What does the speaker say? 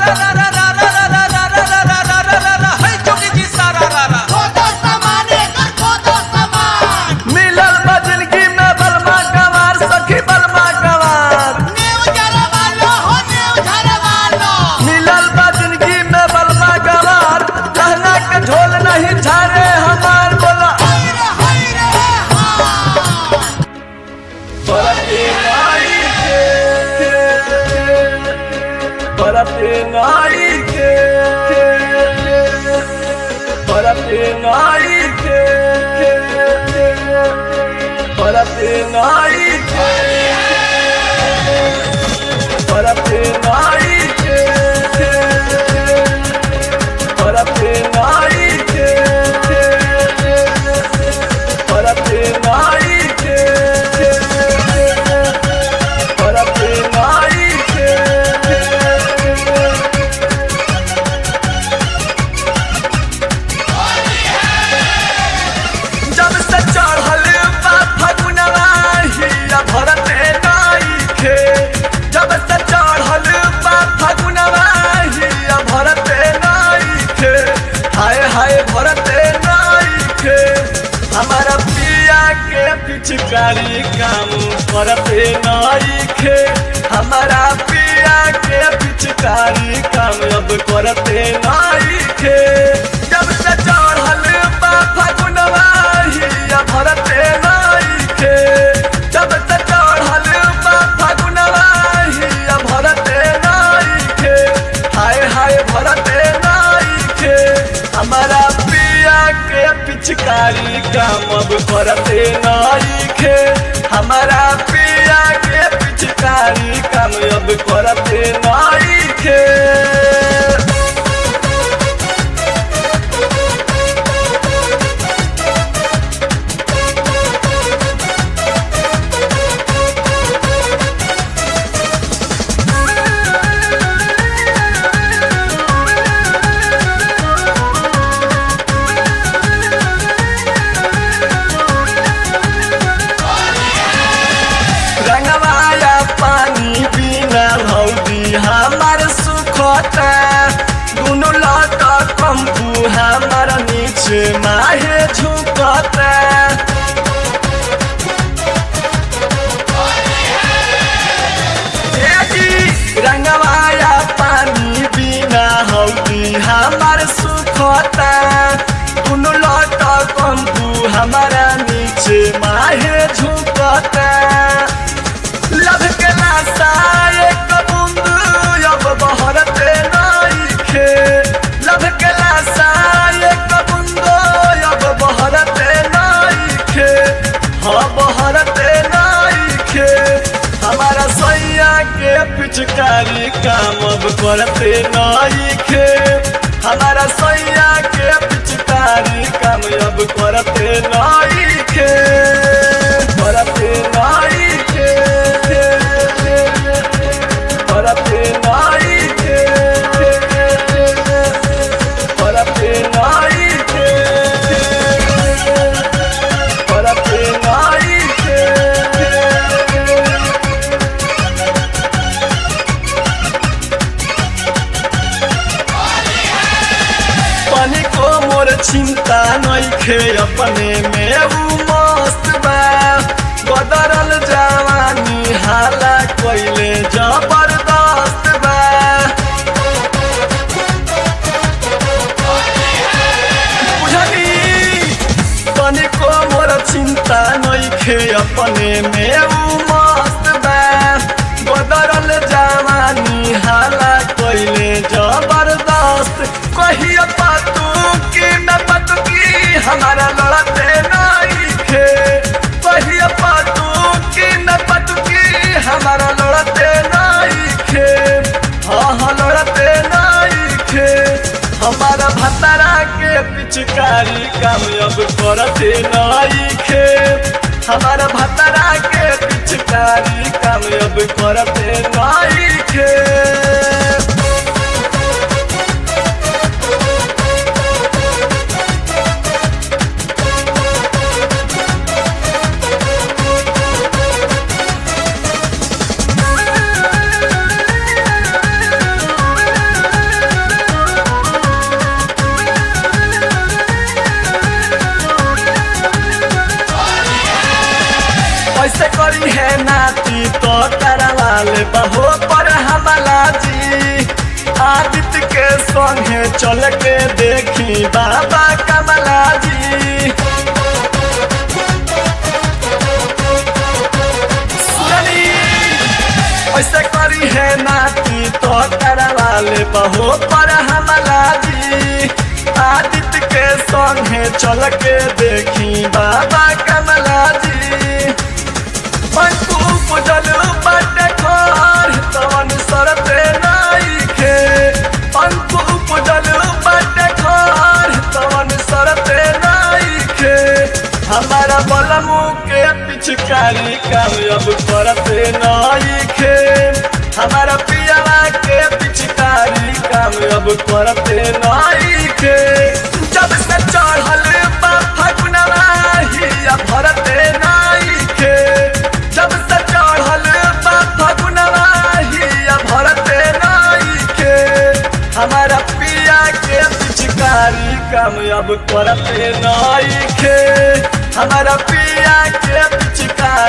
मिलल बा जिंदगी में बलमा गवार सखी बलमा गवार मिलल बा जिंदगी में बलमा गवार कहना के ढोल नहीं झारे हमार बोला परते नाई के परते नाई के परते नाई के परते नाई के परते नाई के परते नाई के परते नाई के परते नाई के जब से चढ़ल बा फगुनवा हिया भरते नाइखे जब से चढ़ल बा फगुनवा हिया भरते नाइखे हाय हाय भरते नाइखे हमारा पिया के पिचकारी काम करते नाइखे हमारा पिया के पिचकारी काम अब करते नाइखे जब से चढ़ल बा फगुनवा हिया भरते नाइखे जब से चढ़ल बा फगुनवा हिया भरते नाइखे हाय हाय भरते नाइखे हमारा पिया के पिचकारी काम अब करते नाइखे हमारा पिया के पिचकारी काम अब करते नाइखे रंगवाया पानी बिना हौदी हमार सुखता दुनु लट कंपू हमार नीचे माहे झुकता एजी रंगवाया पानी बिना हौदी हमार सुखता दुनु लट कंपू हमारा नीचे माहे झुकता लभ के नासा एक बूंद अब बहरते नाइखे लभ के नासा एक बूंद अब बहरते नाइखे हाँ बहरते नाइखे हमारा सैया के पिचकारी काम अब करते नाइखे हमारा सैया के पिचकारी काम अब करते नाइखे करते नाइखे करते नाइखे करते नाइखे करते नाइखे पानी को मोर चिंता नइखे अपने में उ मस्त बा बदरल जवानी हाला कइले जबरदस्त बा बुझली पानी को मोर चिंता नइखे अपने में उ मस्त बा बदरल जवानी हाला कइले जबरदस्त कहिया पातू की मैं पतू की हमारा लड़ते नइखे कहिया पातू की मैं पतू की हमारा लड़ते नइखे हाँ हाँ लड़ते नइखे हमारा भतरा के पिचकारी कामयाब करते नइखे हमारा भतरा के पिचकारी कामयाब करते नइखे चल के देखी बाबा कमला जी सुनी ऐसे करी है नाती तो करवाले बहो पर हमला जी आदित्य के संगे चल के देखी बाबा कमला जी पंकु पुजल बट खोर तवन सरते नाइखे पंकु पुजल बट खोर तवन सरते नाइखे हमारा बलमु के पिचकारी कामयाब करते नाइखे हमारा पियावा के पिचकारी कामयाब करते नाइखे जब से चढ़ल बा फगुनवा हिया भरते नाइखे जब से चढ़ल बा फगुनवा हिया भरते नाइखे हमारा पिया के पिचकारी कामयाब करते नाइखे हमारा पिया के पिचकारी